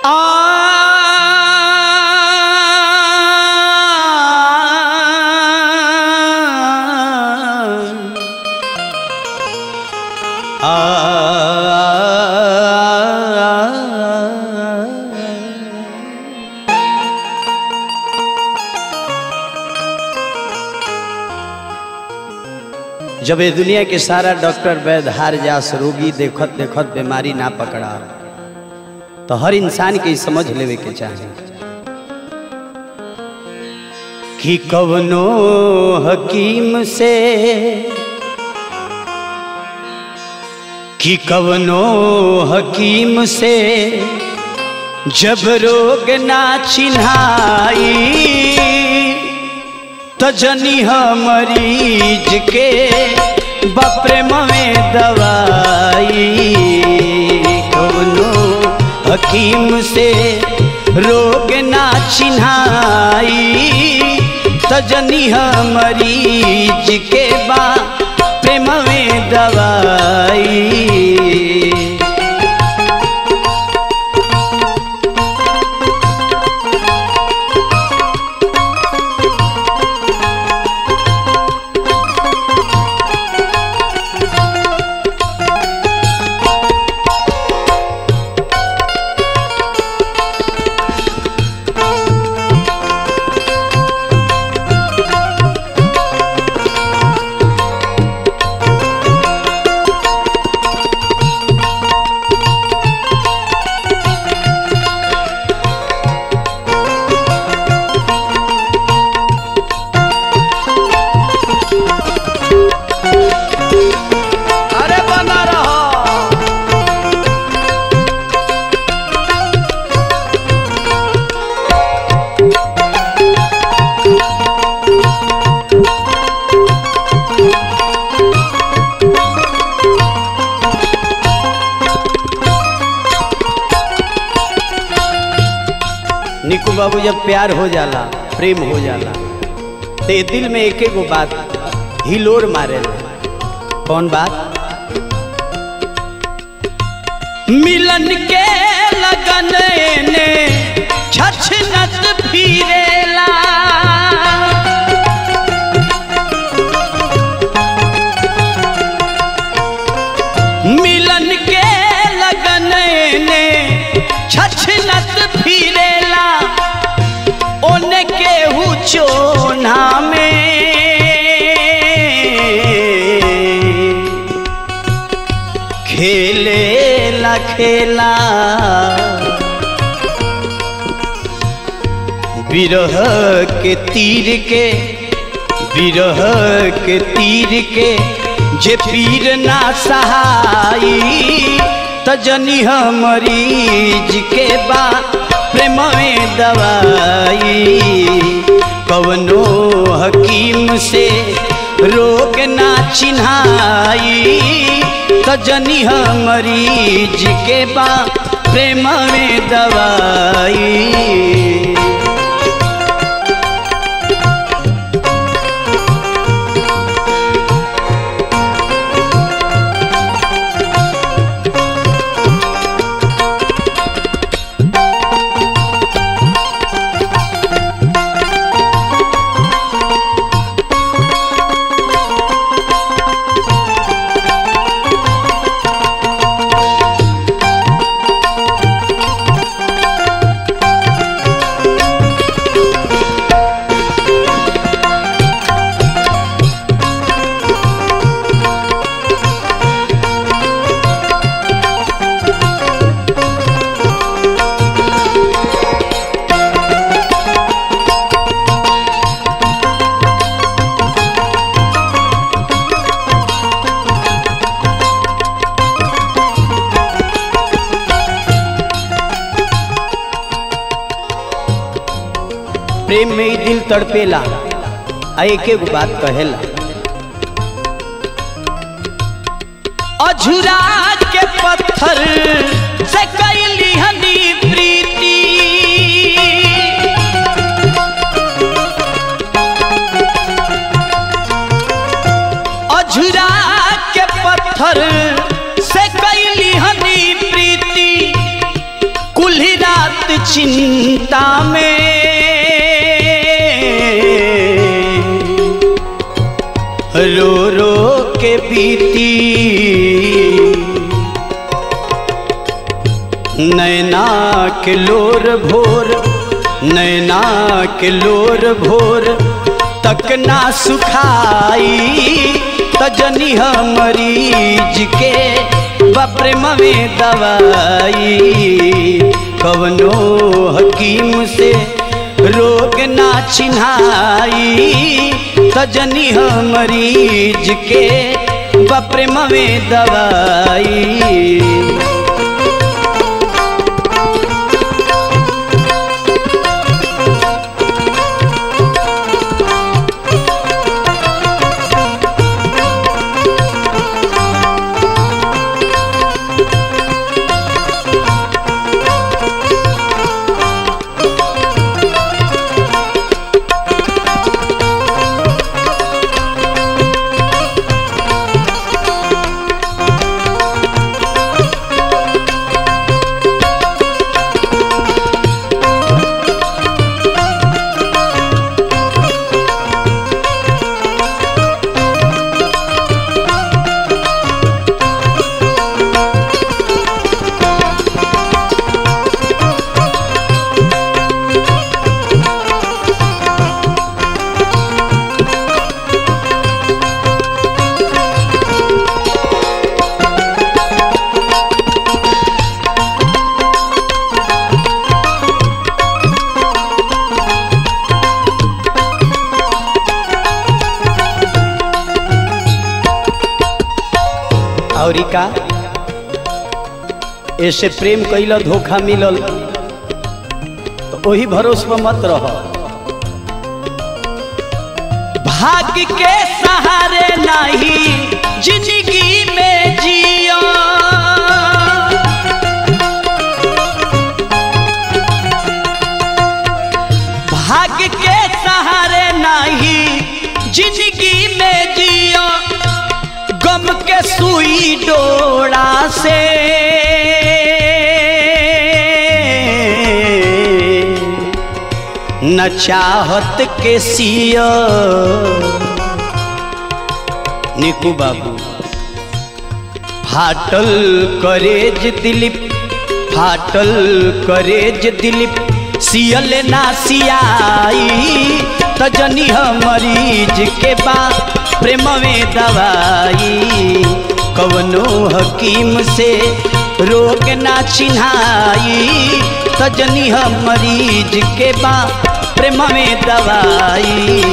जब ये दुनिया के सारा डॉक्टर वैद्य हार जास रोगी देखत देखत बीमारी ना पकड़ा तो हर इंसान के ई समझ लेवे के चाहे कि कवनो हकीम से कि कवनो हकीम से जब रोग ना चिन्हाई तो जनी मरीज के बप्रेम में दवाई कवनो हकीम से रोग ना चिन्हाई तो जनी मरीज के बा प्रेम में दवाई अरे बना रहा निकू बाबू जब प्यार हो जाला प्रेम हो जाला तो ये दिल में एक एगो बात हिलोर मारे कौन बात मिलन के लगन ने छछनत फिरेला मिलन के लगन ने छछनत फिरेला ओने केहू चोना में खेले ला खेला विरह के तीर के विरह के तीर के जे पीर ना सहाई तजनी मरीज के बा प्रेम में दवाई कवनो हकीम से रोग ना चिन्हाई तजनी मरीज के बा प्रेम में दवाई प्रेम में ही दिल तड़पेला आ एक एगो बात कहेला अझुरा के पत्थर से कैली हनी प्रीति अझुरा के पत्थर से कैली हनी प्रीति कुल्ही रात चिंता में रो रो के बीती नैना के लोर भोर नैना के लोर भोर तक ना सुखाई तजनी मरीज के बप्रेम में दवाई कवनो हकीम से रोग ना चिन्हाई तजनी मरीज के बप्रेम में दवाई और का ऐसे प्रेम कैल धोखा मिलल तो वही भरोस पर मत रह भाग्य के सहारे नहीं जिंदगी में जियो भाग्य के सहारे नहीं जिंदगी में जियो गम के सुई डोरा से न चाहत के सिया निकू बाबू फाटल करेज दिलीप फाटल करेज दिलीप सियल ना सियाई तजनी मरीज के बा प्रेम में दवाई कवनो हकीम से रोग ना चिन्हाई तजनी मरीज के बा प्रेम में दवाई